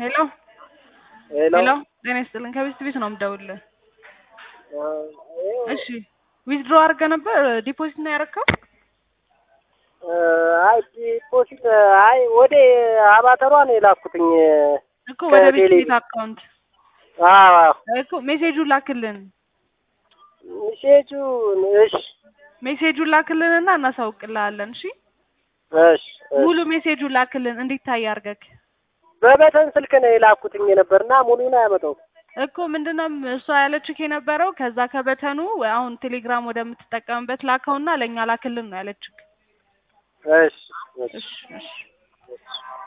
ሄሎ ሄሎ ሄሎ ጤና ይስጥልን ከቤት ቤት ነው የምደውልልህ። እሺ ዊዝድሮ አድርገህ ነበር ዲፖዚት ነው ያደረግከው? አይ ዲፖዚት አይ ወደ አባተሯ ነው የላኩትኝ እኮ ወደ ቤት ከቴሌ ቤት አካውንት አዎ እኮ ሜሴጁን ላክልን ሚሴጁ እሺ ሜሴጁን ላክልንና እናሳውቅልሃለን። እሺ እሺ እሺ። ሙሉ ሜሴጁን ላክልን እንዲታይ አድርገህ በበተን ስልክ ነው የላኩትኝ የነበርና ሙሉን አያመጣውም። እኮ ምንድነው እሷ ያለችክ የነበረው ከዛ ከበተኑ ወይ አሁን ቴሌግራም ወደምትጠቀምበት ላከውና ለእኛ ላክልን ነው ያለችክ። እሺ እሺ እሺ እሺ